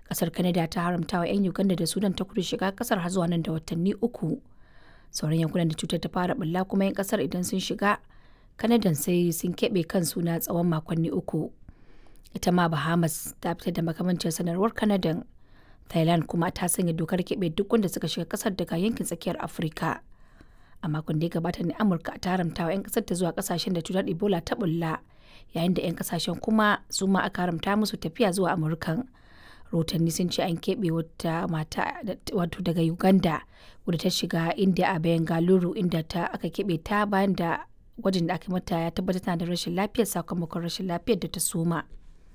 Kasar Canada ta haramta wa 'yan Uganda da Sudan ta kudu shiga kasar har zuwa nan da watanni uku. Sauran yankunan da cutar ta fara bulla kuma 'yan kasar idan sun shiga Canada sai sun keɓe kansu na tsawon makonni uku. Ita ma Bahamas ta fitar da makamancin sanarwar Canada. Thailand kuma ta sanya dokar keɓe duk wanda suka shiga kasar daga yankin tsakiyar Afirka. A makon da ya gabata ne Amurka ta haramta wa 'yan kasar ta zuwa kasashen da cutar Ebola ta bulla, yayin da 'yan kasashen kuma su ma aka haramta musu tafiya zuwa Amurkan. Rahotanni sun ce an keɓe wata mata wato daga Uganda wadda ta shiga India a Bengaluru inda ta aka keɓe ta bayan da gwajin da aka mata ya tabbatar tana da rashin lafiyar sakamakon rashin lafiyar da ta soma.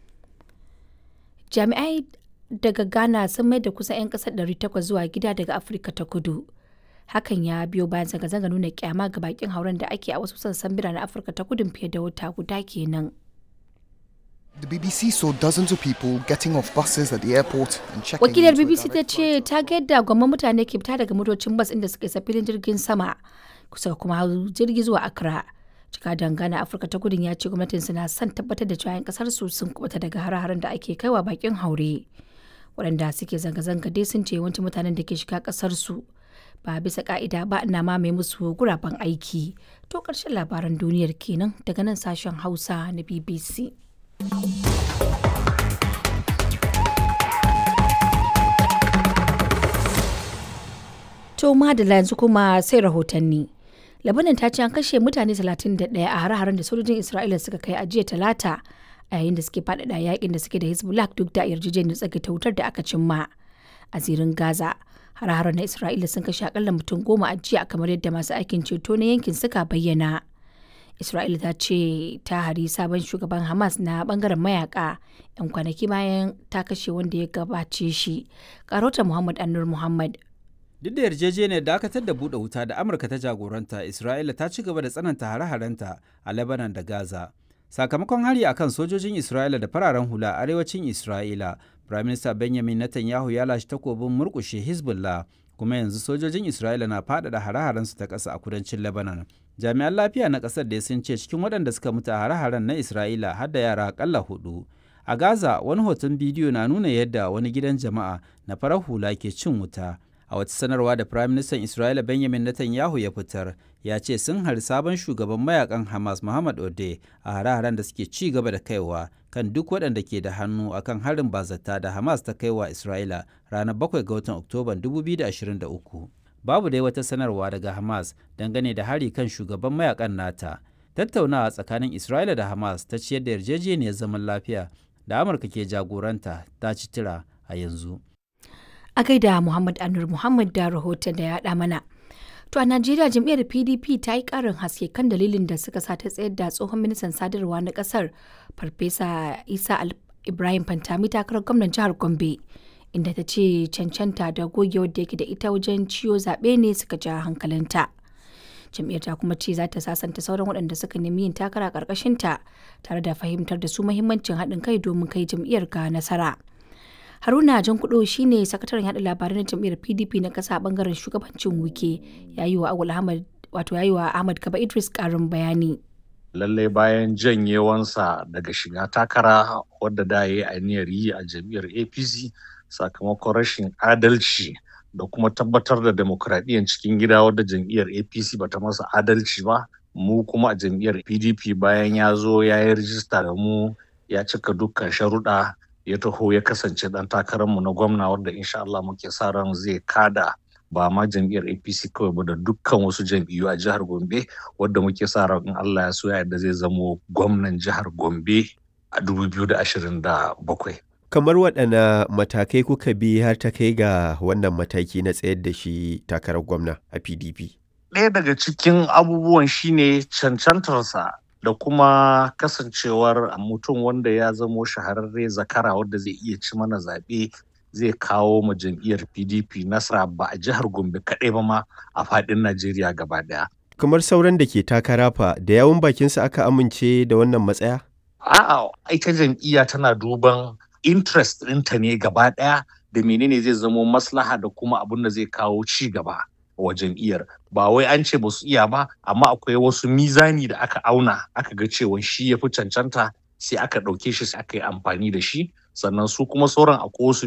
Jami'ai daga Ghana sun mai da kusan 'yan kasar 800 zuwa gida daga Afirka ta kudu. Hakan ya biyo bayan zanga-zanga nuna kyama ga bakin hauren da ake a wasu sassan biranen Afirka ta kudun fiye da wata guda kenan. The BBC saw dozens of people getting off buses at the airport and checking Wakilar into a BBC ta direct ce ta ga yadda gwamman mutane ke fita daga motocin bas inda suka isa filin jirgin sama kusa kuma hau jirgi zuwa Accra. Cika dangana Afirka ta kudun ya ce gwamnatin na son tabbatar da cewa 'yan kasar su sun kubuta daga hare-haren da ake kaiwa bakin haure. Waɗanda suke zanga-zanga dai sun ce yawancin mutanen da ke shiga kasar su ba bisa ka'ida ba na mamaye musu guraben aiki. To ƙarshen labaran duniyar kenan daga nan sashen Hausa na BBC. To madala yanzu kuma sai rahotanni. Labanan ta ce an kashe mutane 31 a hare-haren da sojojin Isra'ila suka kai a jiya talata a yayin da suke faɗaɗa yakin da suke da Hezbollah duk da yarjejeniyar tsagaita wutar da aka cimma. A zirin Gaza, hare-haren na Isra'ila sun kashe akalla mutum goma a jiya kamar yadda masu aikin ceto na yankin suka bayyana. Isra'ila ta ce ta hari sabon shugaban Hamas na bangaren mayaka 'yan kwanaki bayan ta kashe wanda ya gabace shi. Karota Muhammad Anur Muhammad Duk da yarjejeniyar dakatar da buɗe wuta da Amurka ta jagoranta, Isra'ila ta ci gaba da tsananta hare-harenta a Lebanon da Gaza. Sakamakon hari a kan sojojin Isra'ila da fararen hula a arewacin Isra'ila, Prime Minister Benjamin Netanyahu ya lashe takobin murƙushe Hezbollah, kuma yanzu sojojin Isra'ila na faɗaɗa hare-harensu ta ƙasa a kudancin Lebanon. Jami'an lafiya na ƙasar da sun ce cikin waɗanda suka mutu a hare-haren na Isra'ila har da yara aƙalla hudu. A Gaza, wani hoton bidiyo na nuna yadda wani gidan jama'a na farar hula ke cin wuta. a wata sanarwa da Prime Minister Isra'ila Benjamin Netanyahu ya fitar ya ce sun hari sabon shugaban mayakan Hamas Muhammad Ode a hare-haren da suke ci gaba da kaiwa kan duk waɗanda ke da hannu akan harin bazata da Hamas ta kaiwa Isra'ila ranar 7 ga watan Oktoban 2023. Babu dai wata sanarwa daga Hamas dangane da hari kan shugaban mayakan nata. Tattaunawa tsakanin Isra'ila da Hamas ta ciyar da yarjejeniyar zaman lafiya da Amurka ke jagoranta ta ci tira a yanzu. a gaida Muhammad Anur Muhammad da rahoton da ya haɗa mana. To a Najeriya jam'iyyar PDP ta yi ƙarin haske kan dalilin da suka sa ta tsayar da tsohon ministan sadarwa na ƙasar Farfesa Isa Ibrahim Fantami takarar gwamnan jihar Gombe. Inda ta ce cancanta da gogewar da yake da ita wajen ciyo zaɓe ne suka ja hankalinta. Jam'iyyar ta kuma ce za ta sasanta sauran waɗanda suka nemi yin takara ƙarƙashinta tare da fahimtar da su muhimmancin haɗin kai domin kai jam'iyyar ga nasara. haruna jan kudo shine sakataren yada labarai na jam'iyyar pdp na kasa a bangaren shugabancin wuke yayi wa awul ahmad wato yayi wa ahmad kaba idris karin bayani lallai bayan janyewansa daga shiga takara wadda da ya yi aniyar yi a jam'iyyar apc sakamakon rashin adalci da kuma tabbatar da demokradiyyar cikin gida wadda jam'iyyar apc bata masa adalci ba mu kuma a jam'iyyar pdp bayan ya zo ya yi rijista da mu ya cika dukkan sharuɗa ya taho ya kasance dan takararmu na gwamna wanda insha Allah muke sa ran zai kada ba ma jam'iyyar APC kawai ba da dukkan wasu jam'iyyu a jihar Gombe wadda muke sa ran in Allah ya so ya yadda zai zamo gwamnan jihar Gombe a 2027. Kamar waɗanne matakai kuka bi har ta kai ga wannan mataki na tsayar da shi takarar gwamna a PDP? Ɗaya daga cikin abubuwan shine cancantarsa da kuma kasancewar mutum wanda ya zamo shahararre zakara wanda zai iya ci mana zaɓe zai kawo ma jam'iyyar pdp nasara ba a jihar gombe kaɗai ba ma a faɗin najeriya gaba ɗaya Kamar sauran da ke takara fa da yawun bakinsa aka amince da wannan matsaya? a'a ita jam'iyya tana duban interest ɗinta ne gaba ɗaya da menene zai zamo maslaha da kuma abin da zai kawo ci gaba wa jam'iyyar ba wai an ce ba su iya ba amma akwai wasu mizani da aka auna aka ga cewa shi ya fi cancanta sai aka ɗauke shi sai aka yi amfani da shi sannan su kuma sauran akwai wasu